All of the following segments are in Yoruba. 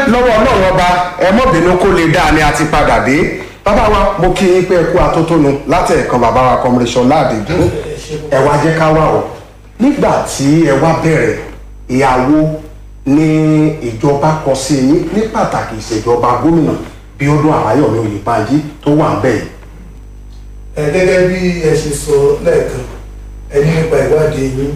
lọ́wọ́ ọlọ́run ọba ẹ mọ́ bínú kó lè dáa ni a ti padà dé bàbá wa mo kí yín pé ẹ kú atótónu látẹ̀ẹ̀kan bàbá wa kọmíṣọ́ láàdéjú ẹ wá jẹ́ ká wà o nígbà tí ẹ wá bẹ̀rẹ̀ ìyàwó ní ìjọba kọ sí yín ní pàtàkì ìṣèjọba gómìnà Bíọ́dún Àbáyọ̀mí Oyèbánjí tó wà ń bẹ̀ yìí. ẹ gẹ́gẹ́ bí ẹ ṣe sọ lẹ́ẹ̀kan ẹ ní nípa ìwádìí yín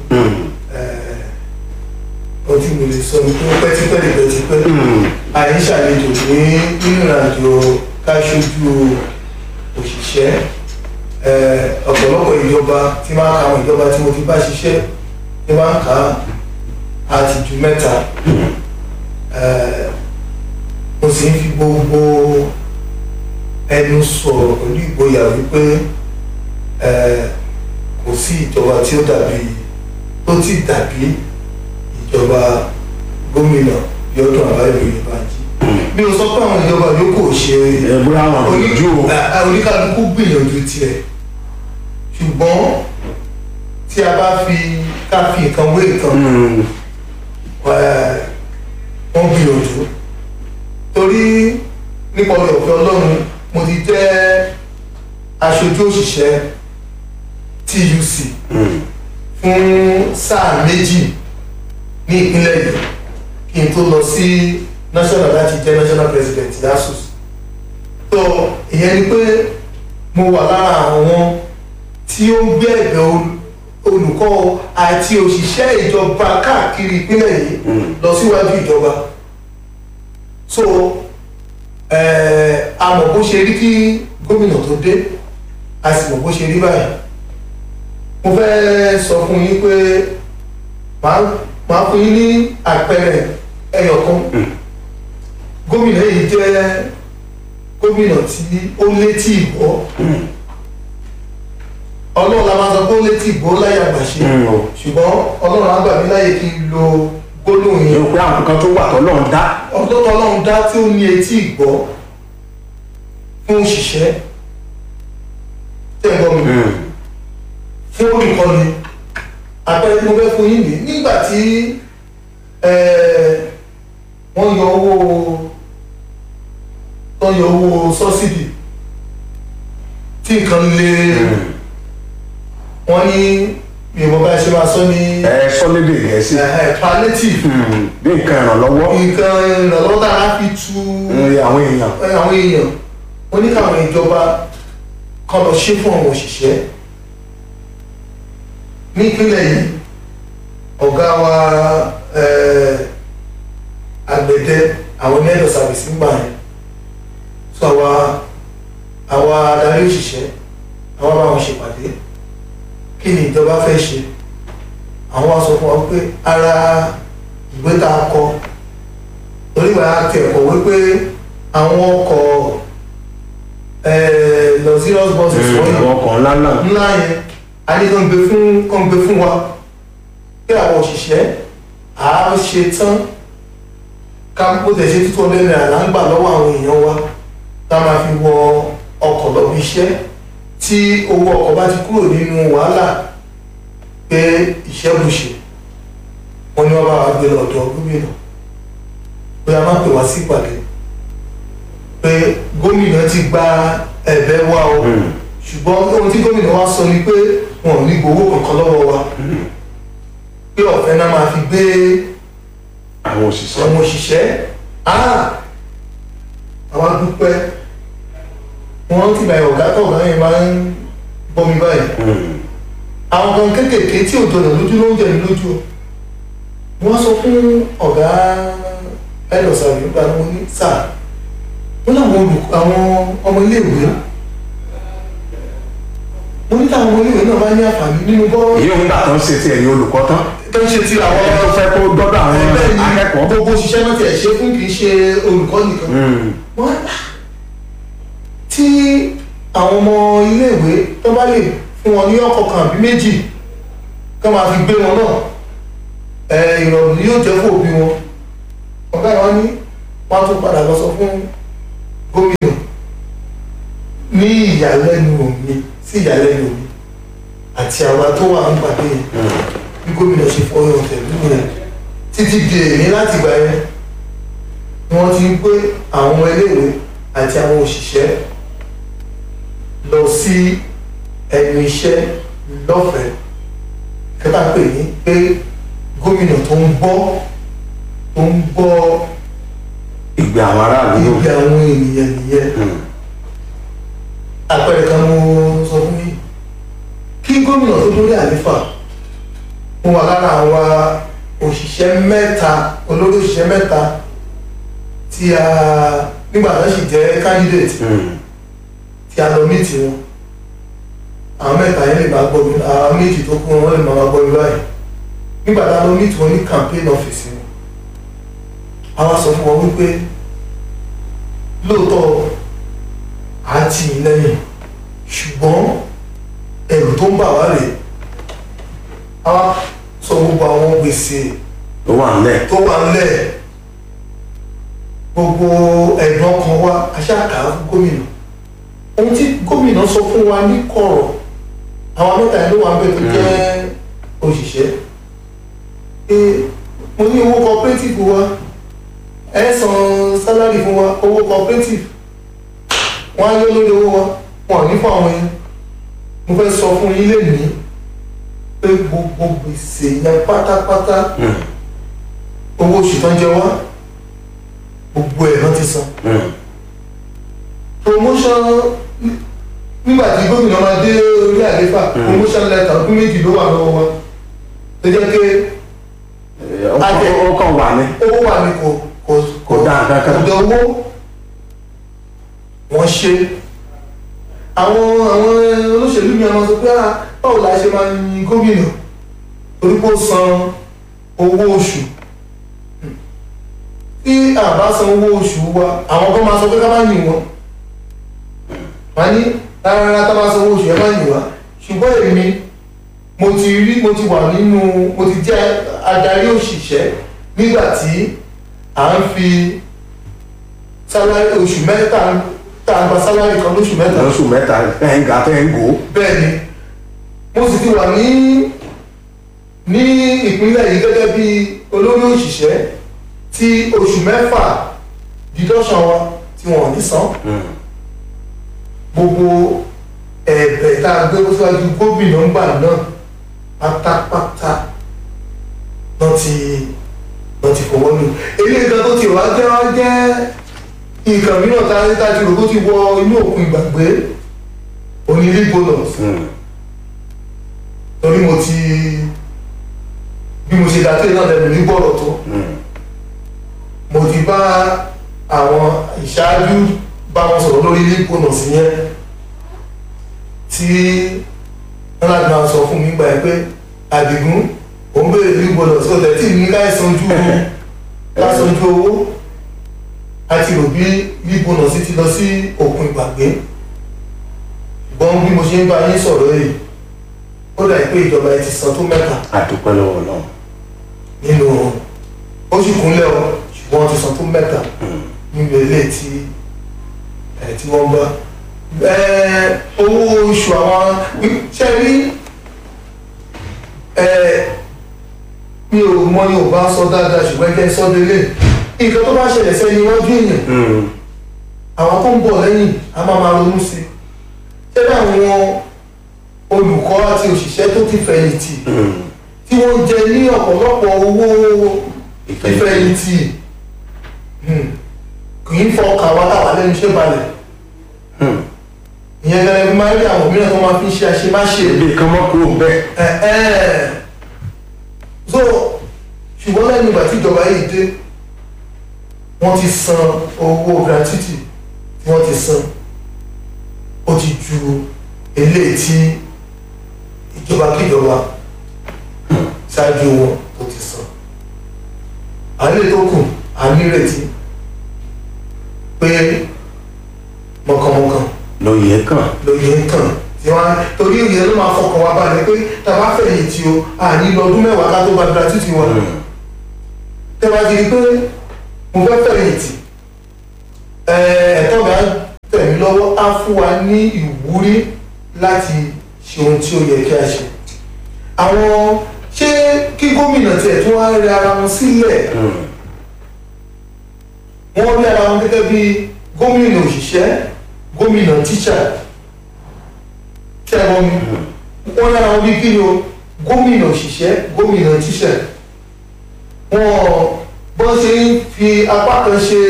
ohun tí mo lè sọ ni pé ó pẹ́ tipẹ́ lè pẹ́ tipẹ́ àyè ṣàlejò ní nínú ìrìnàjò ká ṣojú òṣìṣẹ́ ọ̀pọ̀lọpọ̀ ìjọba tí máa ń ka àwọn ìjọba tí mo ti bá ṣiṣẹ́ tí máa ń kà á àti ju mẹ́ta mo sì ń fi gbogbo ẹnu sọ̀rọ̀ pẹ̀lú ìgboyà wípé kò sí ìjọba tí ó dàbí tó ti dàbí ìjọba gómìnà Bíọ́dún Àbáyọ̀mí Oyèbánjí mi ò sọ pé àwọn ìjọba yòókù ò ṣe ẹ̀bùrọ̀ àwọn ìjú o. oníkálukú gbìyànjú tiẹ̀ ṣùgbọ́n tí a bá fi ká fi nǹkan wé nǹkan wọ́n gbìyànjú torí nípa ọ̀rẹ́ ọ̀fẹ́ Ọlọ́run mo ti jẹ́ aṣojú òṣìṣẹ́ TUC fún sáà méjì ní ìpínlẹ̀ yìí kí n tó lọ sí national láti jẹ́ national president yasus tó ìyẹn ni pé mo wà lára àwọn tí ó ń gbé ẹ̀bẹ̀ olùkọ́ àti òṣìṣẹ́ ìjọba káàkiri ìpínlẹ̀ yìí lọ síwájú ìjọba so a mọ̀ bó ṣe rí kí gómìnà tó dé a sì mọ̀ bó ṣe rí báyìí mo fẹ́ sọ fún yín pé màá fún yín ní àpẹẹrẹ ẹyọ kan gómìnà yìí jẹ́ gómìnà tí ó létí ìgbọ́ ọlọ́run la máa sọ pé ó létí ìgbọ́ láyé àgbàṣe ṣùgbọ́n ọlọ́run á gbà mí láyè kí n lo gbólóhùn yẹn yóò pé àwọn kan tó wà tọ́lọ́run dá. ọlọ́tọ̀ ọlọ́run dá tí ó ní etí ìgbọ́ fún òṣìṣẹ́ tẹ́ ẹ gbọ́ mi fún olùkọ́ni àpẹẹrẹ tí mo fẹ́ fún yín ní nígbà tí wọ́n yọ owó wọ́n yọ owó sọ́sídì tí nǹkan lè wọ́n ní ìwọ̀n bá ṣe máa sọ ní ẹ sọ lédè gẹ̀ẹ́sì. palliative bí nǹkan ìrànlọ́wọ́. nǹkan ìrànlọ́wọ́ tá a fi tu àwọn èèyàn. àwọn èèyàn wọ́n ní káwọn ìjọba kan lọ ṣe fún àwọn òṣìṣẹ́ ní ìpínlẹ̀ yìí ọ̀gá wa àgbẹ̀dẹ àwọn ní ẹ̀dọ̀ sàbẹ̀sì ń gbà yẹn so àwa àwa adarí òṣìṣẹ́ àwa bá wọn ṣèpàdé kí ni ìjọba fẹ́ ṣe àwọn wa sọ fún wa pé ara ìwé tá a kọ torí wàá kẹ̀kọ́ wípé àwọn ọkọ̀ luxurious buses wọ́n àwọn ọkọ̀ ńlá náà. ńlá yẹn a ní kàn gbé fún kàn gbé fún wa kí àwọn òṣìṣẹ́ à á ṣe tán ká bó tẹ̀ ṣe títún ọdẹ náírà là ń gbà lọ́wọ́ àwọn èèyàn wa tá a máa fi wọ ọkọ̀ lọ bí iṣẹ́ tí owó ọkọ̀ bá ti kúrò nínú wàhálà pé iṣẹ́ bùṣe wọn ni wọ́n bá wa gbé lọ́dọ̀ gómìnà pé a máa pè wá sí ìpàdé pé gómìnà ti gba ẹ̀bẹ̀ wa o ṣùgbọ́n ohun tí gómìnà wa sọ ni pé wọn ò ní gbowó kankan lọ́wọ́ wa pé ọ̀fẹ́ náà máa fi gbé àwọn òṣìṣẹ́. àwọn òṣìṣẹ́ àwọn dúpẹ́ wọ́n ti bàyẹ̀ ọ̀gá tó ọ̀gá yẹn máa ń bọ́ mi báyìí àwọn kan kéékèèké tí òjò rẹ̀ lójú ló ń jẹ̀ mí lójú wọ́n sọ fún ọ̀gá ẹ̀dọ̀sà nígbà wọn ní sáà wọ́n láwọn olùkọ́ àwọn ọmọ iléèwé mo ní táwọn ọmọ iléèwé náà bá ní àǹfààní nínú bọ́ọ̀lù èyí òun gbà tán ṣe ti ẹ̀yìn olùkọ́ tán. tó ń ṣe ti àwọn ẹ tó fẹ́ kó dọ́dọ̀ àwọn ẹgbẹ́ ní akẹ́kọ̀ọ́. gbogbo òṣìṣẹ́ náà tiẹ̀ ṣe fún kì í ṣe olùkọ́ nìkan wọ́n tí àwọn ọmọ iléèwé tó bá lè fún wọn ní ọkọ̀ kan àbí méjì kó máa fi gbé wọn náà ẹ ìrọ̀rùn yóò jẹ́ fún òbí wọn ọ̀gá ìwọ́n ní wọ́n á tún padà lọ sọ fún gómìnà ní ìyàlẹ́nu mi sí ìyàlẹ́nu mi àti àwa tó wà ń pàdé yẹn bí gómìnà ṣe fọyọ̀ tẹ̀lú rẹ̀ títí di èmi láti gbà yẹn ni wọ́n ti ti ń gbé àwọn ọmọ iléèwé àti àwọn òṣìṣẹ́ lọ sí ẹnu iṣẹ́ lọ́fẹ̀ẹ́ kẹta pè ní pé gómìnà tó ń gbọ́ tó ń gbọ́ ìgbé àwọn aráàlú ibi àwọn ènìyàn nìyẹn Hmm. àpẹẹrẹ kan mo sọ fún yín kí gómìnà tó dórí àléfà mo wà lára àwa òṣìṣẹ́ mẹ́ta olórí òṣìṣẹ́ mẹ́ta tí a nígbà tó sì jẹ́ candidate Hmm. tí a lọ meet wọn àwọn mẹ́ta yẹn lè máa gbọ́ mi àwọn méjì tó kú wọn lè máa gbọ́ mi báyìí nígbà tá a lọ meet wọn ní campaign office wọn a wá sọ fún wọn wípé lóòótọ́ a tì í lẹ́yìn ṣùgbọ́n ẹ̀rù tó ń bà wá rèé a wá sọ gbogbo àwọn gbèsè ó wà nílẹ̀ tó wà ńlẹ̀ gbogbo ẹ̀dùn ọkàn wa aṣáàkà fún gómìnà ohun tí gómìnà sọ fún wa ní kọ̀rọ̀ àwọn mẹ́ta yẹn ló wà ń bẹ̀ tó jẹ́ òṣìṣẹ́ pé mo ní owó cooperative wa ẹ san sálárì fún wa owó cooperative wọ́n á yọ lórí owó wa wọn ò ní fún àwọn yẹn mo fẹ́ sọ fún yín lè ní pé gbogbo gbèsè yẹn pátápátá Hmm. owó oṣù tán jẹ wá gbogbo ẹ̀ lọ́n ti san Hmm. promotion nígbà tí gómìnà máa dé orí àléfà promotion letter ọdún méjì ló wà lọ́wọ́ wa tó jẹ́ pé Eh, ó kàn- ó kàn wà ní owó wà ní kò kò Kò dá nǹkan kan. kò dá owó wọ́n ṣe àwọn àwọn olóṣèlú mi àwọn sọ pé ah báwo la ṣe máa yin gómìnà torí pé ó san owó oṣù tí a bá san owó oṣù wa àwọn kan máa sọ pé ká má yìn wọ́n wọ́n ní rárá tá a bá san owó oṣù ẹ má yìn wá ṣùgbọ́n èmi mo ti rí mo ti wà nínú mo ti jẹ́ adarí òṣìṣẹ́ nígbà tí à ń fi sálárì oṣù mẹ́ta tá a gba sálárì kan lóṣù mẹ́ta lóṣù mẹ́ta ẹ̀ ń ga tẹ́ ń gò ó bẹ́ẹ̀ ni mo sì ti wà ní ní ìpínlẹ̀ yìí gẹ́gẹ́ bí olórí òṣìṣẹ́ tí oṣù mẹ́fà deduction wa tí wọ́n ò ní san Hmm. gbogbo ẹ̀bẹ̀ tá a gbé síwájú gómìnà ńgbà náà pátápátá náà ti náà ti fọwọ́ lù eléyìí kan tó ti wá jẹ́ wá jẹ́ nǹkan mìíràn tá a ní tá a ti rò kó ti wọ inú òkun ìgbàgbé onílé bonus Hmm. torí mo ti bí mo ṣe dàtẹ́ náà lẹ́nu ní gbọ́dọ̀ tó Hmm. mo ti bá àwọn ìṣáájú bá wọn sọ̀rọ̀ lórí ilé bonus yẹn tí wọ́n láti máa sọ fún mi gbà pé àdìgún òun béèrè ilé bonus ó tẹ̀ tí ní ká sanjú ká sanjú owó a ti rò bí ilé bonus ti lọ sí òkun ìgbàgbé ṣùgbọ́n bí mo ṣe ń bá yín sọ̀rọ̀ yìí ó dà pé ìjọba ẹ ti san tó mẹ́ta àdúpẹ́ lọ́wọ́ náà nínú oṣù kúnlẹ̀ o ṣùgbọ́n wọ́n ti san tó mẹ́ta nínú ilé tí ẹ̀ tí wọ́n bá ẹ̀ owó oṣù àwọn ṣe rí ẹ̀ mi ò mọ Yorùbá sọ dáadáa ṣùgbọ́n ẹgbẹ́ sọ délé nǹkan tó bá ṣẹlẹ̀ sẹ́ni iwájú èèyàn Hmm. àwọn tó ń bọ̀ lẹ́yìn a máa máa ronú sí i ṣé bí àwọn olùkọ́ àti òṣìṣẹ́ tó ti fẹ̀yìntì Hmm. tí wọ́n jẹ ní ọ̀pọ̀lọpọ̀ owó ìfẹ̀yìntì hmm, kì í fọ ọkàn wa táwa lẹ́nu iṣẹ́ balẹ̀ Hmm. ìyẹn gẹ́gẹ́ bí máa ń rí àwọn mìíràn tó máa fi ń ṣe àṣemáṣe ibi kan mọ́ kúrò bẹ́ẹ̀ ẹ̀ ẹ̀ so ṣùgbọ́n lẹ́nu ìgbà tí ìjọba yìí dé wọ́n ti san owó gratuity tí wọ́n ti san ó ti ju eléyìí tí ìjọba kíjọba ṣáájú wọn tó ti san àlè tó kù a nírètí pé mọ̀kànmọ̀kàn lóye kàn lóye ń kàn tí wọ́n torí ìyẹn ló máa fọkàn wá balẹ̀ pé tá a bá fẹ̀yìntì o àní lọ́dún mẹ́wàá ká tó gba gratuity wọn Hmm. tẹ́ bá ti rí pé mo fẹ́ fẹ̀yìntì ẹ̀ẹ́dọ́ mi á tẹ̀ mí lọ́wọ́ á fún wa ní ìwúrí láti ṣe ohun tí ó yẹ kí a ṣe. àwọn ṣé kí gómìnà tiẹ̀ tún wá rẹ ara wọn sílẹ̀ Hmm. wọ́n rí ara wọn gẹ́gẹ́ bí gómìnà òṣìṣẹ́ gómìnà tíṣà ṣẹ́gun mi wọ́n rí ara wọn bí kí ni o gómìnà òṣìṣẹ́ gómìnà tíṣà wọ́n bọ́n ṣe ń fi apá kan ṣe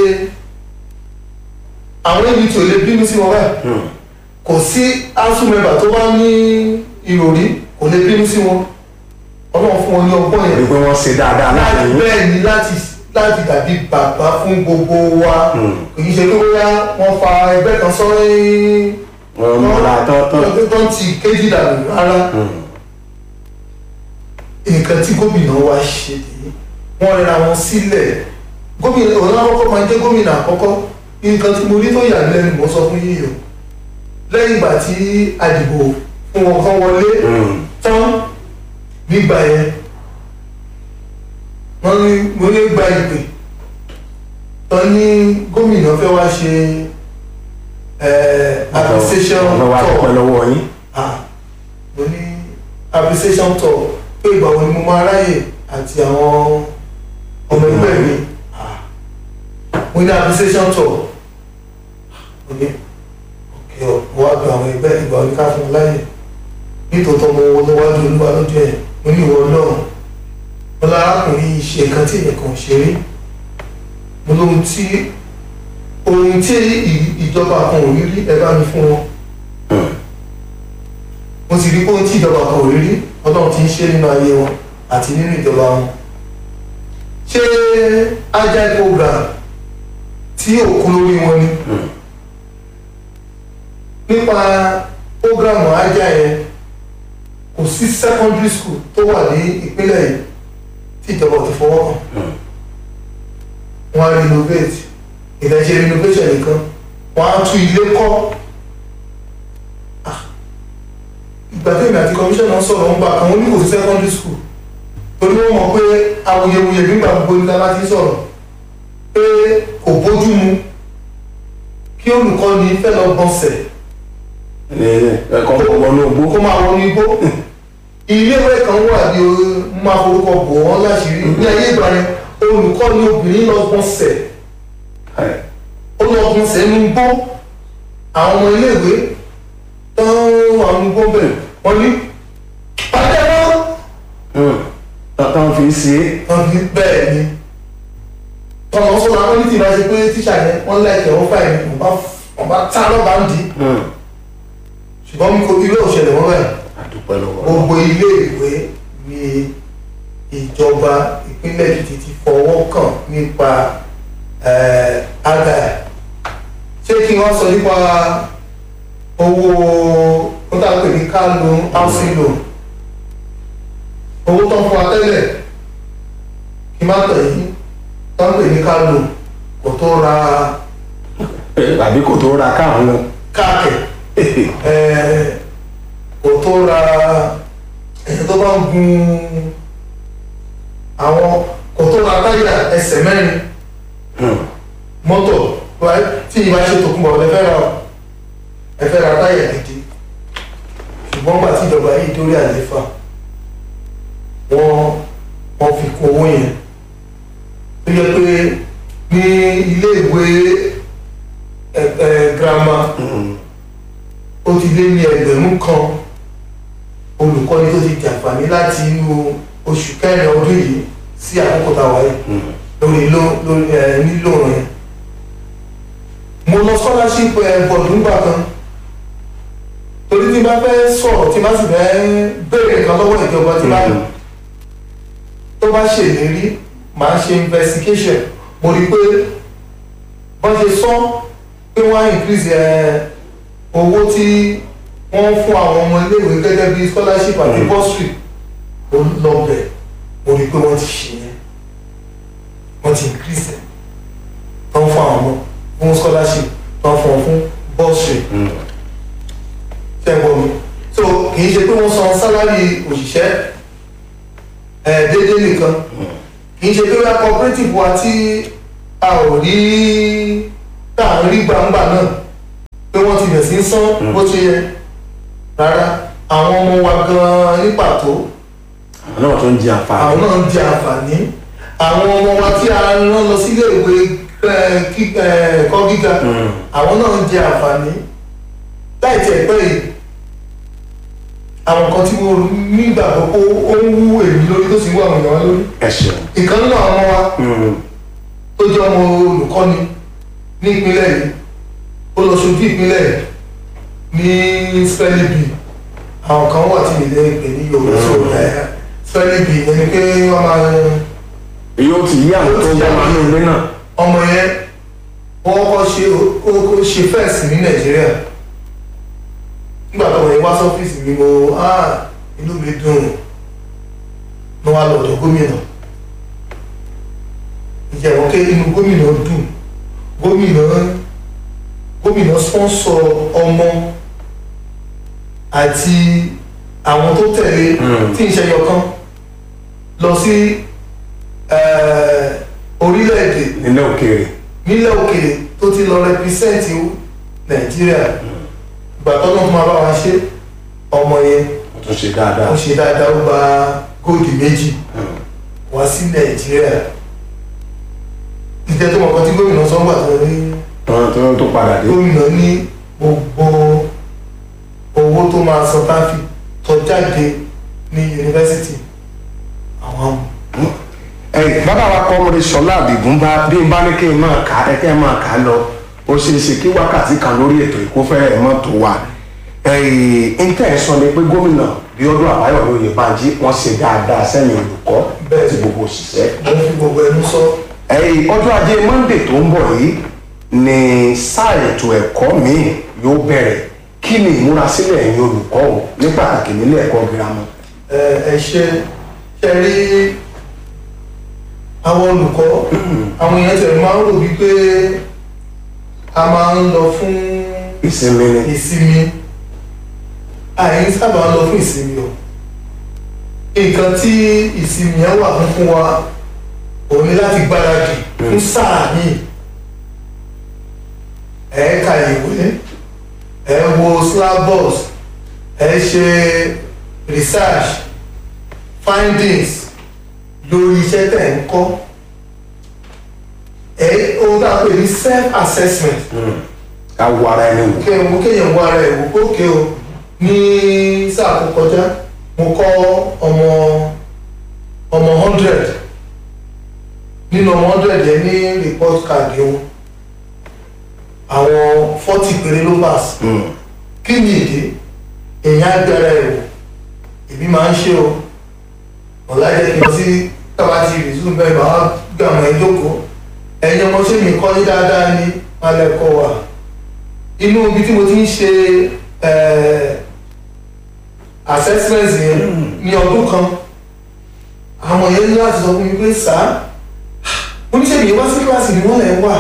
àwọn ibi tí ò lè bínú sí wọn báyìí kò sí asuu member tó bá ní ìròrí kò lè bínú sí wọn ọlọ́run fún wọn ní ọgbọ́n yẹn rí pé wọ́n ṣe dáadáa láti láti yín bẹ́ẹ̀ ni láti láti dàbí bàbá fún gbogbo wa kì í ṣe pé bóyá wọ́n fa ẹgbẹ́ kan sọ́yìn wọ́n múra tọ́tọ́ tó ń ti kéjì dànù rárá nǹkan tí gómìnà wa ṣe nìyí wọ́n rẹra wọn sílẹ̀ gómìnà òun náà kọ́kọ́ máa jẹ́ gómìnà àkọ́kọ́ nǹkan tí mo rí tó yà mí lẹ́nu mo sọ fún yíyọ lẹ́yìn ìgbà tí àdìbò fún wọn kan wọlé tán nígbà yẹn wọ́n ní mo ní gba ìpè tán ní gómìnà fẹ́ wá ṣe eh, appreciation ọ̀nà wa dúpẹ́ tour lọ́wọ́ yín ah mo ní appreciation tour pé ìgbà wo ni mo máa ráyè àti àwọn ọmọ ẹgbẹ́ mi ah mo ní appreciation tour mo ní òkè ọ mo wá gba àwọn ẹgbẹ́ ìgbà wo ni ká fún un láyè nítòótọ́ mo wọ níwájú olúwa lójú ẹ̀ mo ní ìwọ náà mo lárákùnrin yìí ṣe nǹkan tí ènìyàn ṣe rí mo lóhun tí ohun tí ì- ìjọba kan ò rí rí ẹ bá mi fún wọn mo sì rí pé ohun tí ìjọba kan ò rí rí ọlọ́run ti ń ṣe nínú ayé wọn àti nínú ìjọba wọn ṣé agile program tí òkú lórí wọn ni nípa program agile yẹn kò sí secondary school tó wà ní ìpínlẹ̀ yìí tí ìjọba ò ti fọwọ́ kàn wọ́n á renovate ìdájẹ́ renovation nìkan wọ́n á tún ilé kọ́ Ah, ìgbà tí èmi àti commissioner sọ̀rọ̀ ń bá kan wọ́n ní kò sí secondary school torí wọ́n mọ̀ pé awuyewuye nígbà gbogbo nígbà láti sọ̀rọ̀ pé kò bójú mu kí olùkọ́ni fẹ́ lọ gbọ̀nsẹ̀ ẹ̀kọ́ wọnú ogbó kó máa wọnú igbó iléèwé kan wà ní o máa forúkọ bò wọ́n láṣìírí ní ayé ìgbà yẹn olùkọ́ni obìnrin lọ gbọ̀nsẹ̀ ó lọ gbọ̀nsẹ̀ ní igbó àwọn ọmọ iléèwé tán àwọn igbó bẹ̀rẹ̀ wọ́n ní pàdé wọn tọ́tọ́ fi ṣe é wọ́n ní bẹ́ẹ̀ ni tọ́lọ́ sọ́nà àwọn onítìí bá ṣe pé tíṣà yẹn wọ́n lẹ́kẹ̀ẹ́ wọ́n fà yẹn wọ́n bá tá lọ́ba ń dì í ṣùgbọ́n mi kò ilé òṣèlè wọn báyìí àdúpẹ́ lọ́wọ́ gbogbo ilé ìwé ni ìjọba ìpínlẹ̀ Èkìtì ti fọwọ́ kàn nípa àgà ṣé kí wọ́n sọ nípa owó ó tà pé ní car loan housing loan owó tó ń fún wa tẹ́lẹ̀ kí má tẹ̀ yìí tó ń pè ní car loan kò tó ra àbí kò tó ra káàmù káàkiri kò tó ra ẹni tó bá ń gun àwọn kò tó ra táyà ẹsẹ̀ mẹ́rin mọ́tò right? tí ìbá ṣe tòkunbọ̀ ẹ fẹ́ ra ẹ fẹ́ ra táyà gidi ṣùgbọ́n gbà tí ìjọba yìí dórí àlééfà wọ́n wọ́n fi kún owó yẹn tó yẹ pé ní ilé ìwé ẹ ẹ girama ó ti lé ní ẹgbẹ̀rún kan olùkọ́ni tó ti jàǹfààní láti inú oṣù kẹrin ọdún yìí sí àkókò tá a wáyé lórí ló lórí ẹ nílò yẹn mo lọ scholarship ẹ bọ̀dù ńgbà kan torí tí n bá fẹ́ sọ̀rọ̀ tí n bá sì fẹ́ béèrè nǹkan lọ́wọ́ ìjọba tí bá tó bá ṣèlérí màá ṣe investigation mo rí i pé bọ́n ṣe sọ pé wọ́n á increase ẹ owó tí wọ́n fún àwọn ọmọ iléèwé gẹ́gẹ́ bí scholarship àti bursary ó lọ bẹ̀ mo rí i pé wọ́n ti ṣe yẹn wọ́n ti increase ẹ̀ tó ń fún àwọn ọmọ fún scholarship tó ń fún wọn fún bursary ṣẹ́gbọ́n mi so kì í ṣe pé wọ́n san salary òṣìṣẹ́ ẹ̀ déédéé nìkan kì í ṣe pé wọ́n cooperative wa tí a ò rí tá à ń rí gbangba náà pé wọ́n ti bẹ̀ sí í san bó ṣe yẹ rárá àwọn ọmọ wa gan-an ní pàtó àwọn náà tó ń jẹ àǹfààní àwọn náà ń di àǹfààní àwọn ọmọ wa tí a rán lọ sílé ìwé ẹ, kí- ẹ, ẹ̀kọ́ gíga àwọn náà ń jẹ àǹfààní láì tiẹ̀ pẹ́ yìí àwọn kan tí mo nígbàgbọ́ pé ó ń wú èmi lórí tó sì ń wú àwọn èèyàn wá lórí ẹ ṣeun. ìkan nínú àwọn ọmọ wa tó jẹ́ ọmọ olùkọ́ni ní ìpínlẹ̀ yìí ó lọ ṣojú ìpínlẹ̀ yìí ní spelling àwọn kan wà tí ìlẹ̀ ìpè ní yorùbá so ẹ̀ spelling bee ẹni pé wọ́n máa yóò ti yí àwọn tó ń bọ́ máa ń ilé náà. ọmọ yẹn wọ́n kọ́ ṣe ó kó ṣe fẹ́ẹ̀sì ní nàìjíríà nígbà tó wọ́n yẹn wá sọ́fíìsì mi mo ah inú mi dùn mo wá lọ́dọ̀ gómìnà ìjẹ̀wọ̀n ké inú gómìnà dùn gómìnà gómìnà sponsor ọmọ àti àwọn tó tẹ̀lé Mm. tí ń ṣe yọkan lọ sí eh, orílẹ̀-èdè nílẹ̀ òkèèrè. nílẹ̀ òkèèrè tó ti lọ rẹpísẹ́ǹtì nàìjíríà ìgbà tó náà tó máa bá wa ṣe ọmọ yẹn ó tún ṣe dáadáa. ó ṣe dáadáa ó gba góòdì méjì wá sí nàìjíríà ìjẹ́ tó mọ̀ kan tí gómìnà sọ́ngbà tó ní tọ́wọ́n tó tó padà dé. gómìnà ní gbogbo owó tó máa san tá a fi tọ́ jáde ní yunifásitì àwọn amú. ẹ bàbá wa kọ́ ọmọdé sọlá àdìgún bá bí n bá ní kí n máa kà á ẹ kẹ́ ẹ máa kà á lọ ó ṣe é ṣe kí wákàtí kan lórí ètò ìkófẹ́ ẹ̀ mọ́ tó wà ń tẹ̀ ẹ́ sọ ni pé gómìnà Bíọ́dún Àbáyọ̀mí Oyèbánjí wọ́n ṣe dáadáa sẹ́yìn olùkọ́ Bẹ́ẹ̀. ti gbogbo òṣìṣẹ́ mo fi gbogbo ẹnu sọ ẹ̀yìn ọjọ́ ajé monde tó ń bọ̀ yìí ni sáà ètò ẹ̀kọ́ míì yóò bẹ̀rẹ̀ kí ni ìmúrasílẹ̀ ẹ̀yin olùkọ́ o ní pàtàkì nílé ẹ̀kọ́ girama. ẹ ẹ ṣe ṣe rí àwọn olùkọ́ àwọn èèyàn tẹ̀lé máa ń rò wípé a máa ń lọ fún ìsinmi ni ìsinmi àyìn sábà ń lọ fún ìsinmi o nǹkan tí ìsinmi yẹn wà fún fún wa òun ni láti gbáradì fún sáà míì ẹ ka ìwé ẹ wo syllabus ẹ ṣe research findings lórí iṣẹ́ tẹ̀ ń kọ́ ẹ ohun tá a pè ní self assessment ká wo ara ẹni wò. kéèyàn mú kéèyàn wá ara ẹ̀ wò pé òkè o ní sáà tó kọjá mo kọ́ ọmọ ọmọ hundred nínú ọmọ hundred yẹn ní report card wọn àwọn forty péré ló pass kí ni ìdí èèyàn á gbára ẹ̀ wò èmi máa ń ṣe o ọ̀la jẹ́ kí n lọ sí kábàtì resume bẹ́ẹ̀ bá wá gbé àwọn ẹ̀ jókòó ẹ̀yin ọmọ ṣé mi kọ́ ní dáadáa ní alẹ́ kọ́ wa inú ibi tí mo ti ń ṣe eh, assessment yẹn ní ọdún kan àwọn yẹn ní láti sọ fún mi pé sá mo ní ṣé mi wá sí kíláàsì ni wọ́n lẹ̀ ń wà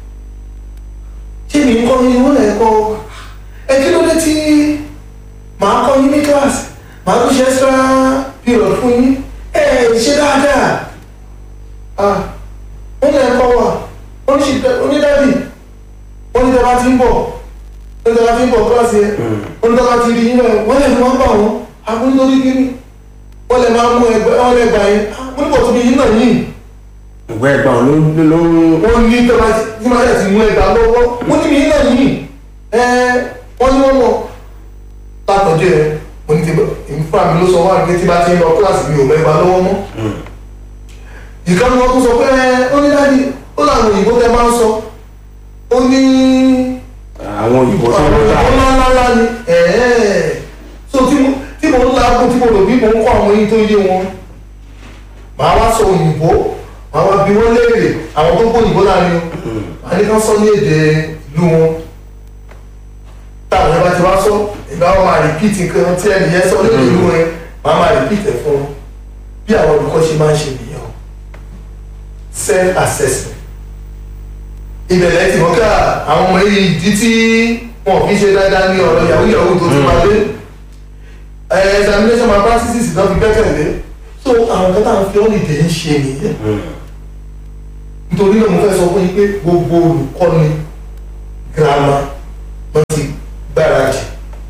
ṣé mi ń kọ́ ni wọ́n lẹ̀ ń kọ́ ẹ kí ló dé tí màá kọ́ yín ní kíláàsì màá tún ṣe extra period fún yín ẹ ẹ ṣe dáadáa ah wọ́n lẹ̀ ń kọ́ wa onídàbí wọ́n ní tẹ́lá ti ń bọ̀ wọ́n ní tẹ́lá ti ń bọ̀ kíláàsì yẹn wọ́n ní tẹ́lá ti rí yín náà wọ́n lè fi wọ́n bà wọ́n àbúrú lórí kíní wọ́n lè máa mú ẹgbẹ́ wọ́n lè gbà yín wọ́n ní bọ̀ tóbi yín náà yìí ìwé ẹ̀gbọ́n ló ló wọ́n ní tẹ́lá tí máa yẹ ti mú ẹgbà lọ́wọ́ wọ́n ní yín náà yìí ẹ wọ́n ní wọ́n mọ̀ látọ̀jú ẹ mo ní ti èmi fúnra mi ló sọ wá ní tí bá ti ń lọ kíláàsì mi ò mẹ́gbà lọ́wọ́ mọ́ ìkànnì wọn tún sọ pé ẹ ó ní dáàdi ó làwọn òyìnbó tẹ máa ń sọ ó ní àwọn òyìnbó tó ń àwọn ta òyìnbó ńláńlá ni ẹ̀ẹ́ so tí mo tí mo ń lágùn tí mo rò bí mo ń kọ́ àwọn yín tó yé wọn màá wá sọ òyìnbó màá wá bí wọ́n léèrè àwọn tó gbọ́ òyìnbó láàrin o màá ní ká sọ ní èdè ìlú wọn táwọn ẹ bá ti wá sọ ìgbà wọn máa repeat nǹkan tí ẹnìyẹn sọ ní èdè ìlú wọn màá máa repeat ẹ̀ fún wọn bí àwọn olùkọ́ ṣe máa ń ṣe nìyẹn o self assessment ìbẹ̀lẹ̀ tí wọ́n ká àwọn ọmọ yìí ìdí tí wọn fi ṣe dáadáa ní ọ̀rọ̀ yahoo yahoo tó ti máa dé ẹ̀ examination malpractices náà fi gbẹ́kẹ̀lé so àwọn kan táwọn fi holiday ń ṣe nìyẹn nítorí náà mo fẹ́ sọ fún yín pé gbogbo olùkọ́ni girama wọ́n ti gbáradì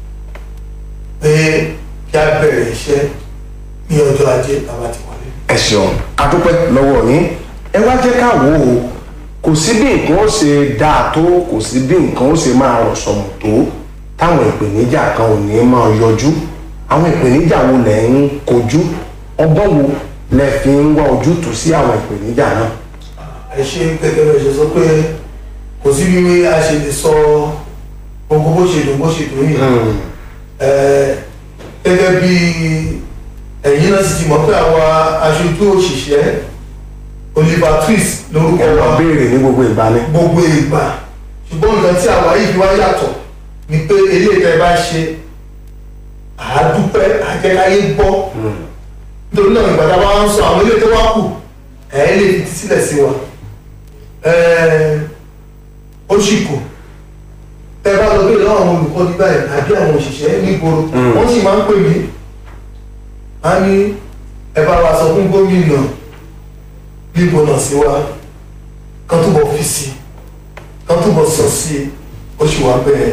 pé kí a bẹ̀rẹ̀ iṣẹ́ ní ọjọ́ ajé bàbá ti wọlé. ẹ ṣeun adúpẹ́ lọ́wọ́ yín ẹ wá jẹ́ ká wò ó kò sí bí nǹkan ó ṣe dáa tó kò sí bí nǹkan ó ṣe máa rọ̀ sọ̀mù tó táwọn ìpèníjà kan ò ní máa yọjú àwọn ìpèníjà wo lẹ̀ ń kojú ọgbọ́n wo lẹ fi ń wá ojútùú sí àwọn ìpèníjà náà. ẹ ṣe gẹ́gẹ́ bẹ́ẹ̀ ṣe sọ pé kò sí bí a ṣe lè sọ gbogbo bó ṣe dùn bó ṣe dùn yìí Ẹ, gẹ́gẹ́ bí ẹ̀yin náà sì ti mọ̀ pé àwa aṣojú òṣìṣẹ́ Oliver Twist lórúkọ ẹ lọ wa béèrè ní gbogbo ìgbà ni. gbogbo ìgbà ṣùgbọ́n nǹkan tí àwa yìí fi wá yàtọ̀ ni pé eléyìí tẹ́ ẹ bá ṣe àádúpẹ́ àjẹkáyé gbọ́ nítorí náà ìgbà tá a bá ń sọ àwọn eléyìí tó wá kù ẹ̀ lè fi sílẹ̀ sí wa Ẹ̀, ó sì kù tẹ́ ẹ bá lọ béèrè lọ́wọ́ àwọn olùkọ́ ní báyìí àbí àwọn òṣìṣẹ́ nígboro Mm. wọ́n sì máa ń pè mí a ní ẹ bá wa sọ fún gómìnà bíbọn náà sí wa kan túbọ̀ fi sí i kan túbọ̀ sọ sí i ó sì wá bẹ́ẹ̀.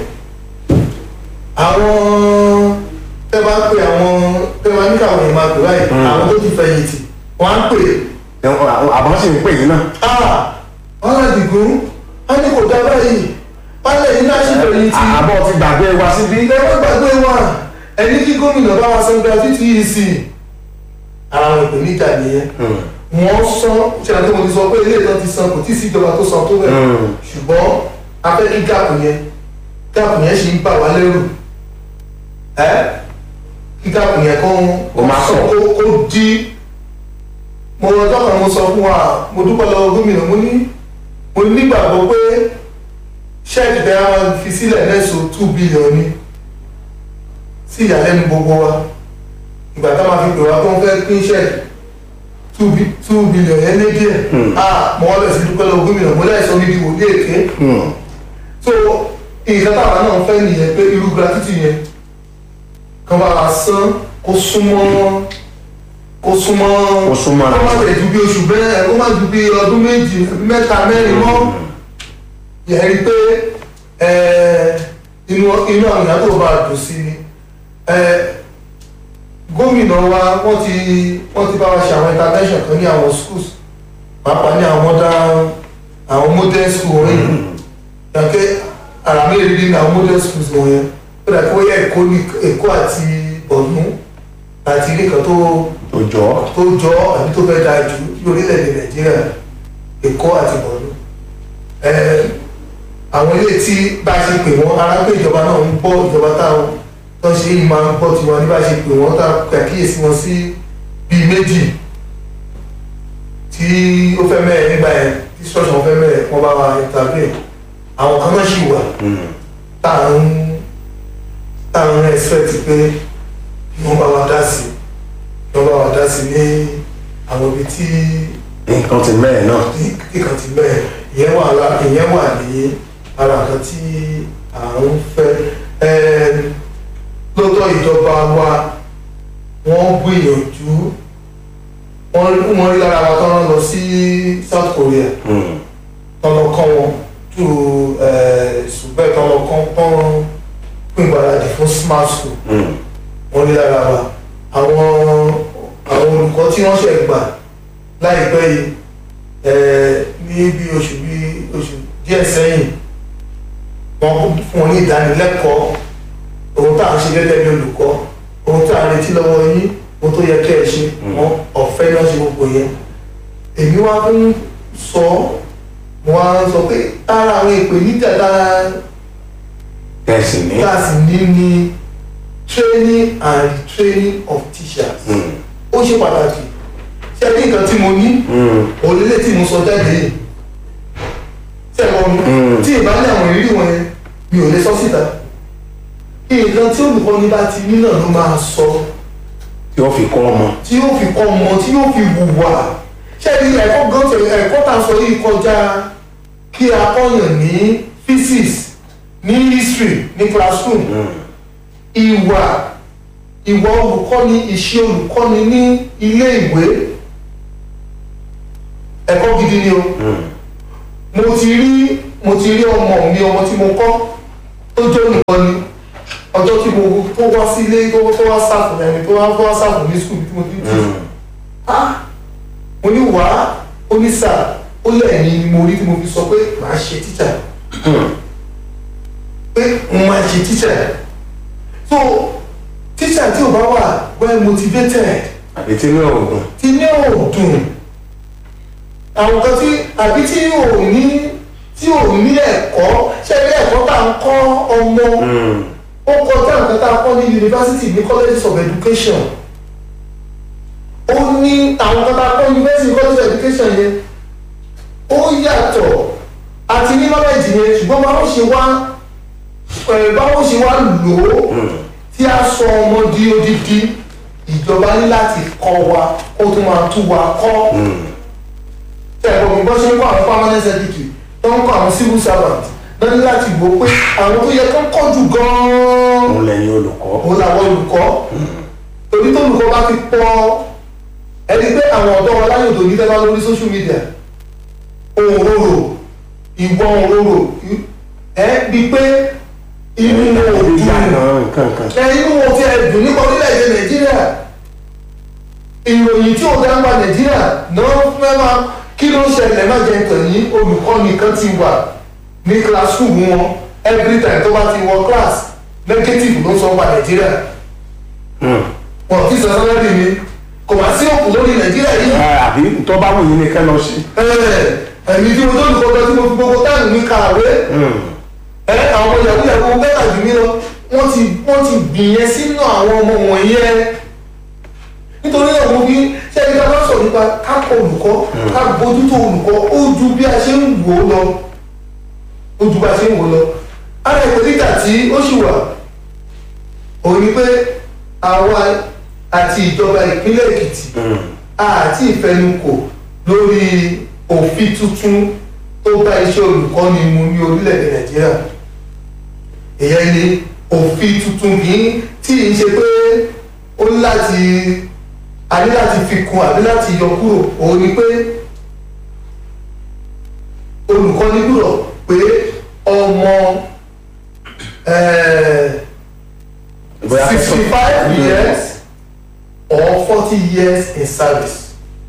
àwọn tẹ́ bá pè àwọn tẹ́ bá ní káwọn èèyàn máa pè báyìí Mm. àwọn tó ti fẹ̀yìntì wọ́n á pè àbọ̀ sì ń pè yín náà. á wọ́n á dìgún á ní kò dá báyìí wọ́n lè ní láti fẹ̀yìntì àbọ̀ ti gbàgbé wa síbí. ilé wọn gbàgbé wa ẹni kí gómìnà bá wa san gratuity yìí sí i ara àwọn ìpèníjà nìyẹn wọ́n san ṣe àti mo ti sọ pé ilé ìtàn ti san kò tí ì sí ìjọba tó san tó bẹ̀ ṣùgbọ́n a fẹ́ kí gáàpù yẹn gáàpù yẹn ṣì ń bà wá lẹ́rù ẹ́ kí gáàpù yẹn kó Ó máa sọ pọ̀. kó kó dí mo ọjọ́ kan mo sọ fún wa mo dúpẹ́ lọ́wọ́ gómìnà mo ní mo nígbàgbọ́ pé ṣẹ́ẹ̀kì tẹ́ wọ́n fi sílẹ̀ lẹ́sọ̀ two billion ni sí ìyàlẹ́nu gbogbo wa ìgbà tá máa fi pè wá tó ń fẹ́ pín ṣẹ́ẹ̀kì two bi- two billion yẹn lé díẹ̀ ah mo wá bẹ̀ sí dúpẹ́ lọ́wọ́ gómìnà mo láìsọ níbi wòlé èké so nǹkan táwa náà fẹ́ nìyẹn pé irú gratitude yẹn kan bá wa san kó súnmọ́ kó súnmọ́ Kó súnmọ́ kó má tẹ̀ ju bí oṣù bẹ́ẹ̀ kó má ju bí ọdún méjì mẹ́ta mẹ́rin mọ́ yẹn rí pé ẹ, inú inú àwọn èèyàn tó bá dùn sí ni ẹ, gómìnà wa wọ́n ti wọ́n ti bá wa ṣe àwọn intervention kan ní àwọn schools pàápàá ní àwọn modern àwọn modern school wọ̀nyí yàtọ̀ ara mi rí ní àwọn modern schools wọ̀nyẹn ó dà kó yẹ èkó ní èkó àti bọ̀nú àti ilé kan tó òjò. tó jọ àbí tó fẹ́ dáa jù ní orílẹ̀-èdè nàìjíríà èkó àti bọ̀nú àwọn ilé tí bá a ṣe pè wọ́n ara pé ìjọba náà ń gbọ́ ìjọba táwọn tó ń ṣe yìí máa ń gbọ́ tiwọn ní bá a ṣe pè wọ́n tá a kàkíyèsí wọn sí bíi méjì tí ó fẹ́ mẹ́ẹ̀ nígbà yẹn tí ṣọ́ọ̀ṣì wọn fẹ́ mẹ́ẹ̀ wọ́n bá wa intervene àwọn kan náà ṣì wà tá à ń tá à ń expect pé kí wọ́n bá wa dá sí kí wọ́n bá wa dá sí ní àwọn ibi tí nǹkan ti mẹ́ẹ̀ náà. kíkan ti bẹ́ẹ̀ ìyẹn wà lá ìyẹn wà ní ara nǹkan tí à ń fẹ́ Ẹm, lóòótọ́ ìjọba wa wọ́n gbìyànjú wọ́n wọ́n rí lára wa tán rán lọ sí South Korea tán lọ kọ́ wọn tó ṣùgbọ́n tán lọ kọ́ tán pín ìgbàládì fún smart school wọ́n rí lára wa àwọn àwọn olùkọ́ tí wọ́n ṣẹ̀ gbà láìpẹ́ yìí ẹ̀, ní bí oṣù bí oṣù díẹ̀ sẹ́yìn wọ́n fún wọn ní ìdánilẹ́kọ̀ọ́ ohun tá à ń ṣe gẹ́gẹ́ bí olùkọ́ ohun tá à ń retí lọ́wọ́ yín ohun tó yẹ kẹ́ ẹ ṣe wọn ọ̀fẹ́ náà ṣe gbogbo yẹn èmi wá ń sọ wọn á sọ pé ara àwọn ìpèníjà dára tẹ̀sí ní. tá a sì ní ní training and retraining of teachers ó ṣe pàtàkì ṣé ní nǹkan tí mo ní òlélẹ̀ tí mo sọ jáde yìí ṣé ẹ mọ̀ mi Mm. tí ìbá ní àwọn ìrírí wọn yẹn mi ò lè sọ síta nǹkan tí olùkọ́ni bá ti ní náà ló máa sọ tí ó fi kọ́ ọmọ. tí yóò fi kọ́ ọmọ tí yóò fi hùwà ṣé ní ẹ̀kọ́ gan tẹ ẹ̀kọ́ tá a sọ yìí kọjá kí a kọ́yàn ní physics ní history ní classroom ìwà ìwà olùkọ́ni ìṣe olùkọ́ni ní ilé ìwé ẹ̀kọ́ gidi ni o mo ti rí mo ti rí ọmọ mi ọmọ tí mo kọ́ tó jẹ́ olùkọ́ni ọjọ́ tí mo tó wá sí ilé tó tó wá sáfù ẹni tó wá tó wá sáfù ní skul tí mo ti ń tì ah mo ní wàá ó ní sà ó lẹ́yìn ni mo rí tí mo fi sọ pé màá ṣe tíṣà pé mo máa ṣe tíṣà so tíṣà tí ò bá wà well motivated àbí tí ní oògùn tí ní òòdùn àwọn kan tí àbí tí ò ní tí ò ní ẹ̀kọ́ ṣé ilé ẹ̀kọ́ tá à ń kọ́ ọmọ ó kọjá nǹkan tá a kọ́ ní university ní colleges of education ó ní àwọn kan tá a kọ́ university college of education yẹn ó yàtọ̀ àti ní knowledge yẹn ṣùgbọ́n báwo ṣe wá ẹ̀ báwo ṣe wá lò ó tí a sọ ọmọ di odidi ìjọba ní láti kọ́ wa ó tún máa tú wa kọ́ tẹ̀gbọ́n mi bọ́ ṣe ń kọ́ àwọn permanent secretary tó ń kọ́ àwọn civil servant náà ní láti wò pé àwọn tó yẹ kó kọ́ jù gan-an òun lẹ́yìn olùkọ́ òun làwọn olùkọ́ torí tó olùkọ́ bá ti pọ̀ ẹni pé àwọn ọ̀dọ́ wọn láyò tó ní tẹ́lá lórí social media òróró ìwọ̀n òróró ẹ bí pé inú wọn ò dùn ìyànà nǹkan kan ẹ inú wọn ti ẹ̀ dùn nípa orílẹ̀-èdè nàìjíríà ìròyìn tí ò dá ń pa nàìjíríà náà fẹ́ máa kí ló ń ṣẹlẹ̀ má jẹ́ tàn yín olùkọ́ nìkan ti wà ní classroom wọn every time tó bá ti wọ class negative ló ń sọ pa nàìjíríà wọn kì í sọ sálárì mi kò wá sí òkú lórí nàìjíríà yìí àbí tó bá wù yín ni kẹ́ lọ sí. ẹ̀mí tí mo tó olùkọ́ lọ tí mo fi gbogbo táàmù mi kàwé ẹ àwọn ọmọ yahoo yahoo bẹ́ẹ̀ tàbí mi lọ wọ́n ti wọ́n ti gbìyẹn sínú àwọn ọmọ wọ̀nyẹn nítorí náà mo fi ṣé ẹni ká bá sọ nípa ká kọ olùkọ́ ká bójútó olùkọ́ ó ju bí a ṣe ń wò ó lọ ó ju bí a ṣe ń wò ó lọ ara ìpèníjà tí ó sì wà òun ni pé àwa àti ìjọba ìpínlẹ̀ èkìtì àti ìfẹnukò lórí òfin tuntun tó bá iṣẹ́ olùkọ́ni mu ní orílẹ̀-èdè nàìjíríà èyàn ni òfin tuntun kìí tí ì ṣe pé ó ní láti a ní láti fi kún àbí láti yọ kúrò òun ni pé olùkọ́ni gbúdọ̀ pé ọmọ Bóyá fẹ́ sọ- sixty five years or forty years in service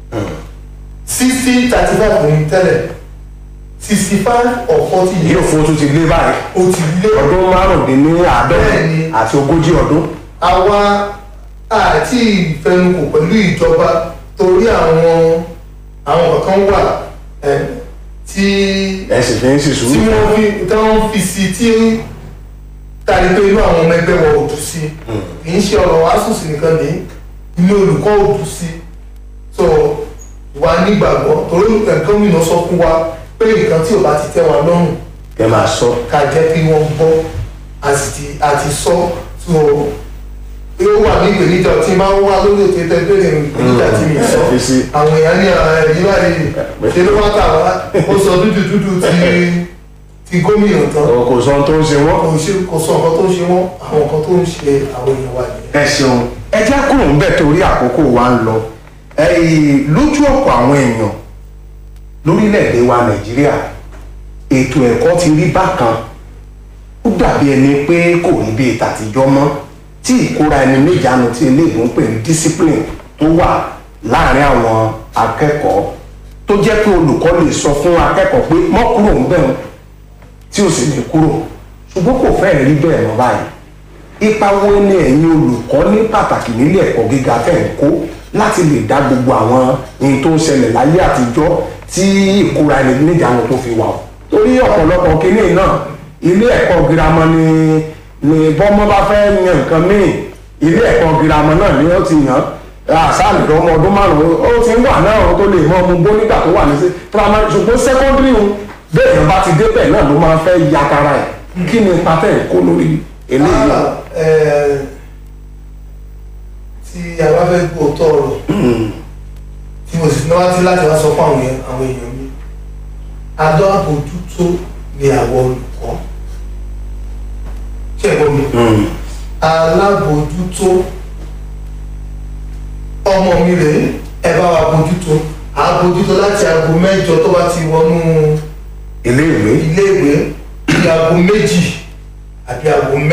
sixty thirty five kò ní tẹ́lẹ̀ sixty five or forty yóò years fún tún ti lé báyìí ó ti lé ọdún márùndínláàádọ́rin Bẹ́ẹ̀ni. àti ogójì ọdún. àwa àti ìfẹnukò pẹ̀lú ìjọba torí àwọn àwọn kankan wà ẹ, tí ẹ sì fi ń sì tí sùúrù. wọ́n fi tí wọ́n fi sí tí tàbí pé inú àwọn ọmọ ẹgbẹ́ wọn ò dùn sí kì í ṣe ọ̀rọ̀ asùsì nìkan ní inú olùkọ́ ò dùn sí so wà nígbàgbọ́ torí gómìnà sọ fún wa pé nǹkan tí ò bá ti tẹ́ wa lọ́rùn ẹ máa sọ. ká jẹ́ kí wọ́n gbọ́ àti àti sọ so yóò wà ní ìpèníjà tí máa ń wá lórí ètò ìtẹ́gbẹ́rẹ́ ìpèníjà tí mi sọ ẹ fi sí. àwọn èèyàn ní ara ẹ̀yìn báyìí ṣe ló wá tà wá ó sọ dúdú dúdú ti ti gómìnà tán kò sọ ohun tó ń ṣe wọ́n. kò ṣe kò sọ nǹkan tó ń ṣe wọ́n àwọn nǹkan tó ń ṣe àwọn èèyàn wa nìyẹn. ẹ ṣeun ẹ jẹ́ kúrò ń bẹ̀ torí àkókò wa ń lọ ẹ̀yìn lójú ọ̀pọ̀ àwọn èèyàn lórílẹ̀‐èdè wa nàìjíríà ètò ẹ̀kọ́ ti rí bákan ó dàbí ẹni pé kò rí bíi tàtijọ́ mọ́ tí ìkóra ẹni níjàánu tí eléèbó ń pè ní discipline tó wà láàrin àwọn akẹ́kọ̀ọ́ tó jẹ́ pé olùkọ́ lè sọ fún akẹ́kọ̀ọ́ pé mọ́ kúrò ń bẹ̀rù tí ò sì ní kúrò ṣùgbọ́n kò fẹ́ẹ̀ rí bẹ́ẹ̀ mọ́ báyìí ipa wo ni ẹ̀yin olùkọ́ ní pàtàkì nílé ẹ̀kọ́ gíga tẹ̀ ń kó láti lè dá gbogbo àwọn ohun tó ń ṣẹlẹ̀ láyé àtijọ́ tí ìkóra ẹni níjàánu tó fi wà o torí ọ̀pọ̀lọpọ̀ kínní náà ilé ẹ̀kọ́ girama ni ni bọ́mọ bá fẹ́ yan nǹkan míì ilé ẹ̀kọ́ girama náà ni ó ti yàn àṣàlì ọmọ ọdún márùn-ún ó ti ń wà náà ó tó lè mọ ọmọ gbó nígbà tó wà ní sí primary ṣùgbọ́n secondary ń bẹ́ẹ̀ yẹn bá ti débẹ̀ náà ló máa fẹ́ yakara ẹ̀ kí ni ipa tẹ̀ ń kó lórí eléyìí Ah, eh, tí a bá fẹ́ gbọ́ tọrọ tí mo sì náwó tí láti wá sọ fún àwọn èèyàn àwọn èèyàn mi adó àbójútó ni àwọn olùkọ́ ṣé ẹ̀gbọ́n mi alábòójútó ọmọ mi rèé ẹ bá wa bójútó àbójútó láti aago mẹ́jọ tó bá ti wọnú iléèwé iléèwé ní aago méjì àbí aago mẹ́